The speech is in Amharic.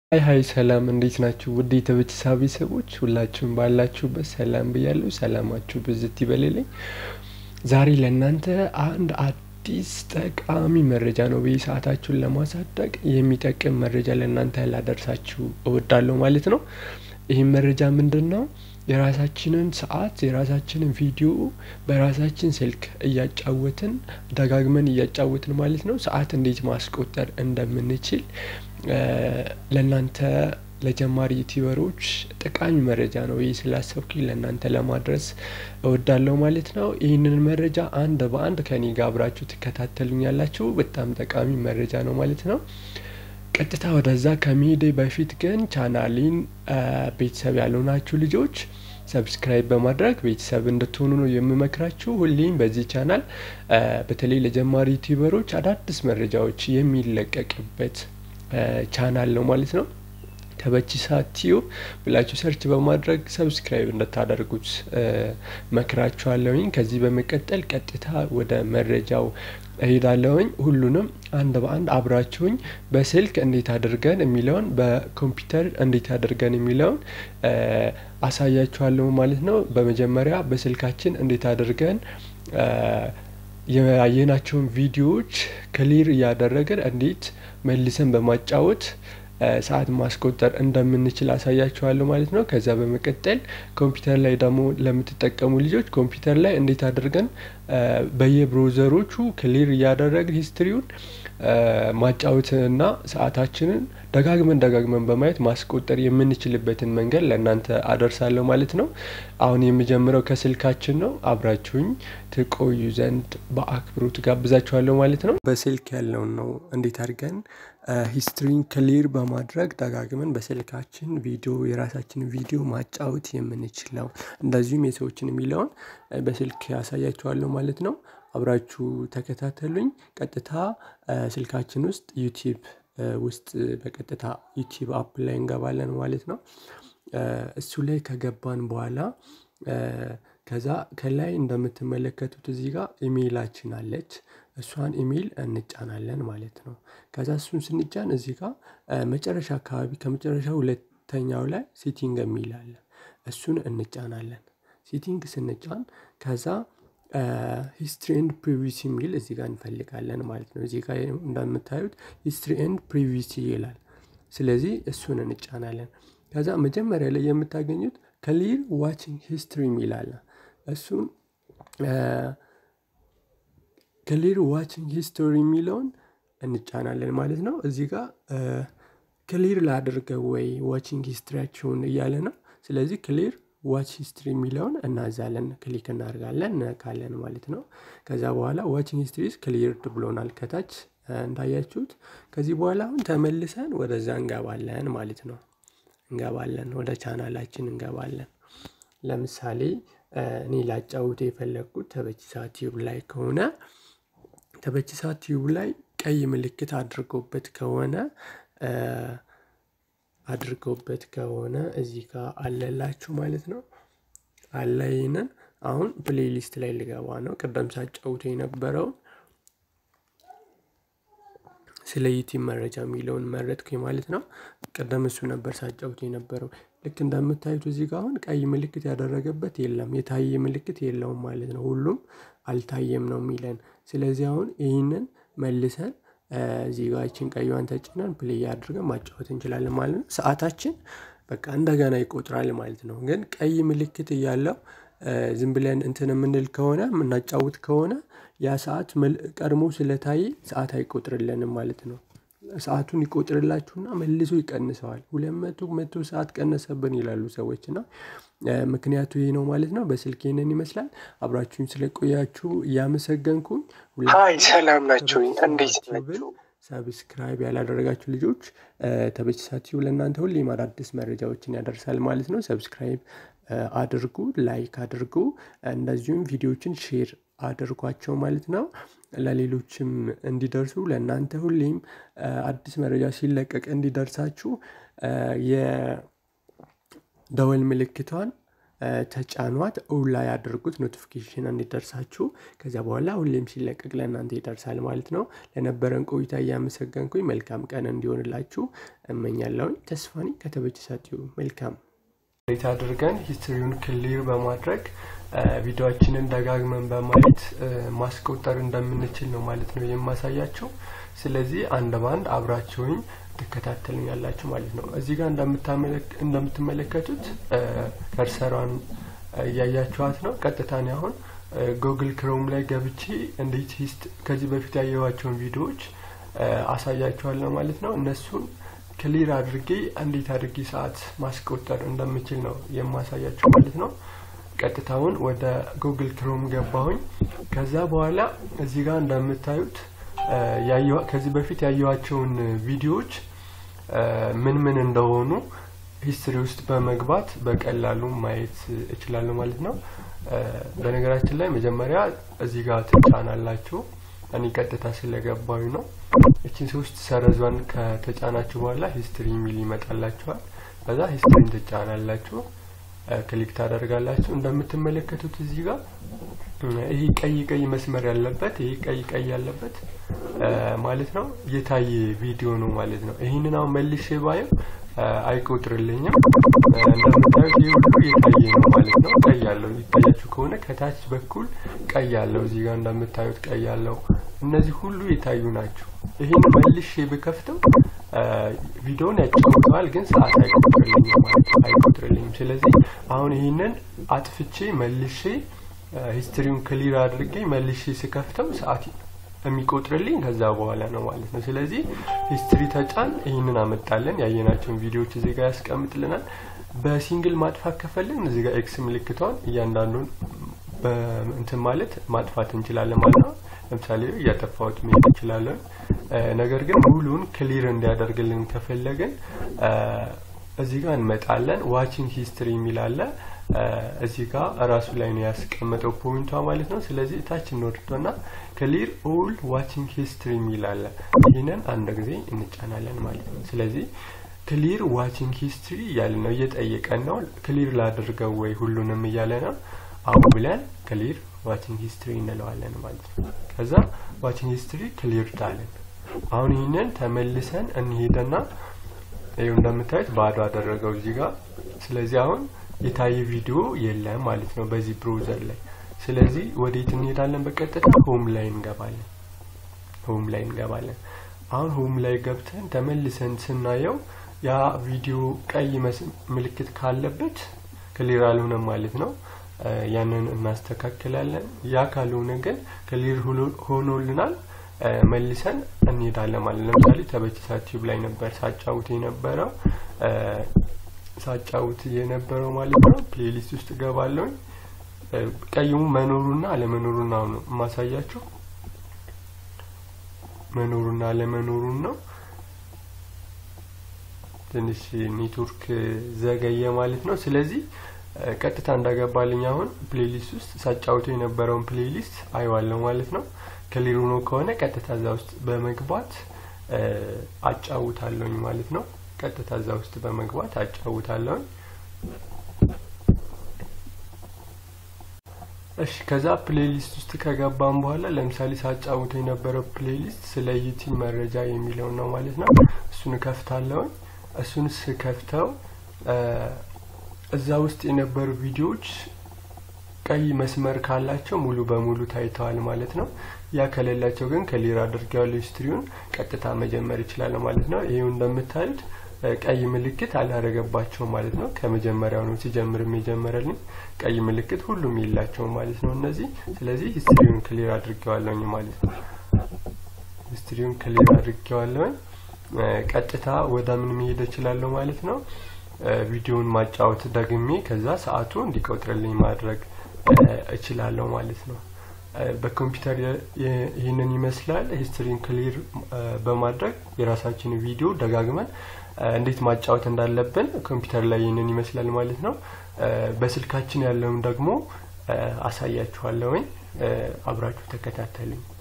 ሀይ ሀይ ሰላም እንዴት ናችሁ? ውድ የተበችሳ ቤተሰቦች ሁላችሁም ባላችሁበት ሰላም ብያለሁ። ሰላማችሁ ብዝት ይበልልኝ። ዛሬ ለእናንተ አንድ አዲስ ጠቃሚ መረጃ ነው ብዬ ሰዓታችሁን ለማሳደግ የሚጠቅም መረጃ ለእናንተ ላደርሳችሁ እወዳለሁ ማለት ነው። ይህም መረጃ ምንድን ነው? የራሳችንን ሰዓት የራሳችንን ቪዲዮ በራሳችን ስልክ እያጫወትን ደጋግመን እያጫወትን ማለት ነው ሰዓት እንዴት ማስቆጠር እንደምንችል ለእናንተ ለጀማሪ ዩቲዩበሮች ጠቃሚ መረጃ ነው ይህ ስላሰብኩኝ ለእናንተ ለማድረስ እወዳለሁ ማለት ነው። ይህንን መረጃ አንድ በአንድ ከኔ ጋር አብራችሁ ትከታተሉኛላችሁ። በጣም ጠቃሚ መረጃ ነው ማለት ነው። ቀጥታ ወደዛ ከመሄዴ በፊት ግን ቻናሌን ቤተሰብ ያልሆናችሁ ልጆች ሰብስክራይብ በማድረግ ቤተሰብ እንድትሆኑ ነው የምመክራችሁ። ሁሌም በዚህ ቻናል በተለይ ለጀማሪ ዩቲዩበሮች አዳዲስ መረጃዎች የሚለቀቅበት ቻናል ነው ማለት ነው። ተበችሳ ቲዩብ ብላችሁ ሰርች በማድረግ ሰብስክራይብ እንድታደርጉት መክራችኋለሁኝ። ከዚህ በመቀጠል ቀጥታ ወደ መረጃው እሄዳለሁኝ። ሁሉንም አንድ በአንድ አብራችሁኝ በስልክ እንዴት አድርገን የሚለውን በኮምፒውተር እንዴት አድርገን የሚለውን አሳያችኋለሁ ማለት ነው። በመጀመሪያ በስልካችን እንዴት አድርገን ያየናቸውን ቪዲዮዎች ክሊር እያደረግን እንዴት መልሰን በማጫወት ሰዓት ማስቆጠር እንደምንችል አሳያችኋለሁ ማለት ነው። ከዛ በመቀጠል ኮምፒውተር ላይ ደግሞ ለምትጠቀሙ ልጆች ኮምፒውተር ላይ እንዴት አድርገን በየብሮዘሮቹ ክሊር እያደረግን ሂስትሪውን ማጫወትና ሰዓታችንን ደጋግመን ደጋግመን በማየት ማስቆጠር የምንችልበትን መንገድ ለእናንተ አደርሳለሁ ማለት ነው። አሁን የምጀምረው ከስልካችን ነው። አብራችሁኝ ትቆዩ ዘንድ በአክብሮት ጋብዛችኋለሁ ማለት ነው። በስልክ ያለውን ነው እንዴት አድርገን ሂስትሪን ክሊር በማድረግ ደጋግመን በስልካችን ቪዲዮ የራሳችንን ቪዲዮ ማጫወት የምንችለው እንደዚሁም የሰዎችን የሚለውን በስልክ ያሳያችኋለሁ ማለት ነው። አብራችሁ ተከታተሉኝ። ቀጥታ ስልካችን ውስጥ ዩቲዩብ ውስጥ በቀጥታ ዩቲዩብ አፕ ላይ እንገባለን ማለት ነው። እሱ ላይ ከገባን በኋላ ከዛ ከላይ እንደምትመለከቱት እዚህ ጋር ኢሜይላችን አለች። እሷን ኢሜይል እንጫናለን ማለት ነው። ከዛ እሱን ስንጫን እዚህ ጋር መጨረሻ አካባቢ ከመጨረሻ ሁለተኛው ላይ ሴቲንግ የሚል አለ። እሱን እንጫናለን። ሴቲንግ ስንጫን ከዛ ሂስትሪ ኤንድ ፕሪቪሲ የሚል እዚህ ጋር እንፈልጋለን ማለት ነው። እዚህ ጋር እንደምታዩት ሂስትሪ ኤንድ ፕሪቪሲ ይላል። ስለዚህ እሱን እንጫናለን። ከዛ መጀመሪያ ላይ የምታገኙት ክሊር ዋቺንግ ሂስትሪ የሚል አለ። እሱን ክሊር ዋቺንግ ሂስቶሪ የሚለውን እንጫናለን ማለት ነው። እዚህ ጋር ክሊር ላድርገው ወይ ዋቺንግ ሂስትሪያችሁን እያለ ነው። ስለዚህ ክሊር ዋች ሂስትሪ የሚለውን እናዛለን ክሊክ እናደርጋለን እንነካለን ማለት ነው። ከዛ በኋላ ዋቺንግ ሂስትሪስ ክሊርድ ብሎናል ከታች እንዳያችሁት። ከዚህ በኋላ አሁን ተመልሰን ወደዛ እንገባለን ማለት ነው። እንገባለን ወደ ቻናላችን እንገባለን። ለምሳሌ እኔ ላጫውት የፈለግኩት ተበችሳ ቲዩብ ላይ ከሆነ ተበችሳ ቲዩብ ላይ ቀይ ምልክት አድርጎበት ከሆነ አድርገውበት ከሆነ እዚህ ጋር አለላችሁ ማለት ነው። አለ ይህንን አሁን ፕሌሊስት ላይ ልገባ ነው። ቅደም ሳጫውት የነበረውን ስለ ዩቲዩብ መረጃ የሚለውን መረጥኩኝ ማለት ነው። ቅደም እሱ ነበር ሳጫውት የነበረው። ልክ እንደምታዩት እዚህ ጋር አሁን ቀይ ምልክት ያደረገበት የለም፣ የታየ ምልክት የለውም ማለት ነው። ሁሉም አልታየም ነው የሚለን። ስለዚህ አሁን ይህንን መልሰን እዚህ ጋር ይችን ቀይዋን ተጭነን ፕሌይ አድርገን ማጫወት እንችላለን ማለት ነው። ሰዓታችን በቃ እንደገና ይቆጥራል ማለት ነው። ግን ቀይ ምልክት እያለው ዝም ብለን እንትን የምንል ከሆነ የምናጫውት ከሆነ ያ ሰዓት ቀድሞ ስለታየ ሰዓት አይቆጥርልንም ማለት ነው። ሰአቱን ይቆጥርላችሁና መልሶ ይቀንሰዋል። ሁለት መቶ መቶ ሰዓት ቀነሰብን ይላሉ ሰዎች እና ምክንያቱ ይህ ነው ማለት ነው። በስልክ ይህንን ይመስላል። አብራችሁኝ ስለቆያችሁ እያመሰገንኩኝ ሀይ ሰላም ናችሁ? እንዴት ናችሁ? ሰብስክራይብ ያላደረጋችሁ ልጆች ተበችሳ ቲዩብ ለእናንተ ሁሌም አዳዲስ መረጃዎችን ያደርሳል ማለት ነው። ሰብስክራይብ አድርጉ፣ ላይክ አድርጉ፣ እንደዚሁም ቪዲዮዎችን ሼር አድርጓቸው ማለት ነው። ለሌሎችም እንዲደርሱ ለእናንተ ሁሌም አዲስ መረጃ ሲለቀቅ እንዲደርሳችሁ የደወል ምልክቷን ተጫኗት፣ ኦን ላይ ያደርጉት ኖቲፊኬሽን እንዲደርሳችሁ። ከዚያ በኋላ ሁሌም ሲለቀቅ ለእናንተ ይደርሳል ማለት ነው። ለነበረን ቆይታ እያመሰገንኩኝ መልካም ቀን እንዲሆንላችሁ እመኛለሁኝ። ተስፋኒ ከተበችሳችሁ መልካም ሌት አድርገን ሂስትሪውን ክሊር በማድረግ ቪዲዮችንን ደጋግመን በማየት ማስቆጠር እንደምንችል ነው ማለት ነው የማሳያችሁ። ስለዚህ አንድ ባንድ አብራችሁኝ ትከታተሉኛላችሁ ማለት ነው። እዚህ ጋር እንደምትመለከቱት ከርሰሯን እያያችኋት ነው። ቀጥታ ነው አሁን ጉግል ክሮም ላይ ገብቼ እንዴት ሂስት ከዚህ በፊት ያየኋቸውን ቪዲዮዎች አሳያችኋለሁ ማለት ነው። እነሱን ክሊር አድርጌ እንዴት አድርጌ ሰዓት ማስቆጠር እንደምችል ነው የማሳያችሁ ማለት ነው። ቀጥታውን ወደ ጉግል ክሮም ገባሁኝ። ከዛ በኋላ እዚህ ጋር እንደምታዩት ከዚህ በፊት ያየኋቸውን ቪዲዮዎች ምን ምን እንደሆኑ ሂስትሪ ውስጥ በመግባት በቀላሉ ማየት እችላለሁ ማለት ነው። በነገራችን ላይ መጀመሪያ እዚህ ጋር ትጫናላችሁ። እኔ ቀጥታ ስለገባዊ ነው። እችን ሶስት ሰረዟን ከተጫናችሁ በኋላ ሂስትሪ የሚል ይመጣላችኋል። ከዛ ሂስትሪን ትጫናላችሁ፣ ክሊክ ታደርጋላችሁ። እንደምትመለከቱት እዚህ ጋር ይህ ቀይ ቀይ መስመር ያለበት ይህ ቀይ ቀይ ያለበት ማለት ነው የታየ ቪዲዮ ነው ማለት ነው። ይህንን አሁን መልሼ ባየው አይቆጥርልኝም። እንደምታዩት ይህ ሁሉ የታየ ነው ማለት ነው። ቀይ ያለው ይታያችሁ ከሆነ ከታች በኩል ቀይ ያለው እዚህ ጋር እንደምታዩት ቀይ ያለው እነዚህ ሁሉ የታዩ ናቸው። ይህን መልሼ ብከፍተው ቪዲዮን ያጫውተዋል፣ ግን ሰዓት አይቆጥርልኝም ማለት ነው። አይቆጥርልኝም። ስለዚህ አሁን ይህንን አጥፍቼ መልሼ ሂስትሪውን ክሊር አድርጌ መልሼ ስከፍተው ሰዓት የሚቆጥርልኝ ከዛ በኋላ ነው ማለት ነው። ስለዚህ ሂስትሪ ተጫን ይህንን አመጣለን። ያየናቸውን ቪዲዮዎች እዚህ ጋር ያስቀምጥልናል። በሲንግል ማጥፋት ከፈለን እዚህ ጋር ኤክስ ምልክቷን እያንዳንዱን እንትን ማለት ማጥፋት እንችላለን ማለት ነው። ለምሳሌ እያጠፋሁት መሄድ እንችላለን። ነገር ግን ሙሉን ክሊር እንዲያደርግልን ከፈለግን እዚህ ጋር እንመጣለን። ዋቺንግ ሂስትሪ የሚል አለ። እዚህ ጋር እራሱ ላይ ነው ያስቀመጠው ፖይንቷ ማለት ነው። ስለዚህ ታች እንወርዶና ክሊር ኦል ዋቺንግ ሂስትሪ የሚል አለ። ይህንን አንድ ጊዜ እንጫናለን ማለት ነው። ስለዚህ ክሊር ዋቺንግ ሂስትሪ እያለ ነው እየጠየቀን ነው። ክሊር ላድርገው ወይ ሁሉንም እያለ ነው። አሁን ብለን ክሊር ዋቺንግ ሂስትሪ እንለዋለን ማለት ነው። ከዛ ዋቺንግ ሂስትሪ ክሊር ዳለን። አሁን ይህንን ተመልሰን እንሄደና ይኸው እንደምታዩት ባዶ አደረገው እዚህ ጋር። ስለዚህ አሁን የታየ ቪዲዮ የለም ማለት ነው በዚህ ብሮዘር ላይ። ስለዚህ ወዴት እንሄዳለን? በቀጥታ ሆም ላይ እንገባለን። ሆም ላይ እንገባለን። አሁን ሆም ላይ ገብተን ተመልሰን ስናየው ያ ቪዲዮ ቀይ ምልክት ካለበት ክሊር አልሆነም ማለት ነው። ያንን እናስተካክላለን። ያ ካልሆነ ግን ክሊር ሆኖልናል መልሰን እንሄዳለን ማለት ነው። ለምሳሌ ተበችሳ ቲዩብ ላይ ነበር ሳጫውት የነበረው ሳጫውት የነበረው ማለት ነው። ፕሌሊስት ውስጥ ገባለሁኝ። ቀዩ መኖሩና አለመኖሩን ነው የማሳያችሁ። መኖሩና አለመኖሩን ነው። ትንሽ ኔትወርክ ዘገየ ማለት ነው። ስለዚህ ቀጥታ እንዳገባልኝ አሁን ፕሌሊስት ውስጥ ሳጫውተው የነበረውን ፕሌሊስት አይዋለሁ ማለት ነው። ክሊር ሆኖ ከሆነ ቀጥታ እዛ ውስጥ በመግባት አጫውታለሁኝ ማለት ነው። ቀጥታ እዛ ውስጥ በመግባት አጫውታለሁኝ። እሺ ከዛ ፕሌሊስት ውስጥ ከገባን በኋላ ለምሳሌ ሳጫውተው የነበረው ፕሌሊስት ስለ ዩቲዩብ መረጃ የሚለውን ነው ማለት ነው። እሱን እከፍታለሁኝ። እሱን ስከፍተው እዛ ውስጥ የነበሩ ቪዲዮዎች ቀይ መስመር ካላቸው ሙሉ በሙሉ ታይተዋል ማለት ነው። ያ ከሌላቸው ግን ከሊር አድርጌዋለሁ ሂስትሪውን ቀጥታ መጀመር ይችላለሁ ማለት ነው። ይሄው እንደምታዩት ቀይ ምልክት አላረገባቸውም ማለት ነው። ከመጀመሪያው ነው ሲጀምርም የጀመረልኝ ቀይ ምልክት ሁሉም የላቸውም ማለት ነው እነዚህ። ስለዚህ ሂስትሪውን ክሊር አድርጌዋለሁኝ ማለት ነው። ሂስትሪውን ክሊር አድርጌዋለሁኝ። ቀጥታ ወደ ምን መሄድ እችላለሁ ማለት ነው። ቪዲዮውን ማጫወት ደግሜ ከዛ ሰዓቱ እንዲቆጥርልኝ ማድረግ እችላለሁ ማለት ነው። በኮምፒውተር ይህንን ይመስላል። ሂስትሪን ክሊር በማድረግ የራሳችን ቪዲዮ ደጋግመን እንዴት ማጫወት እንዳለብን ኮምፒውተር ላይ ይህንን ይመስላል ማለት ነው። በስልካችን ያለውን ደግሞ አሳያችኋለሁኝ። አብራችሁ ተከታተሉኝ።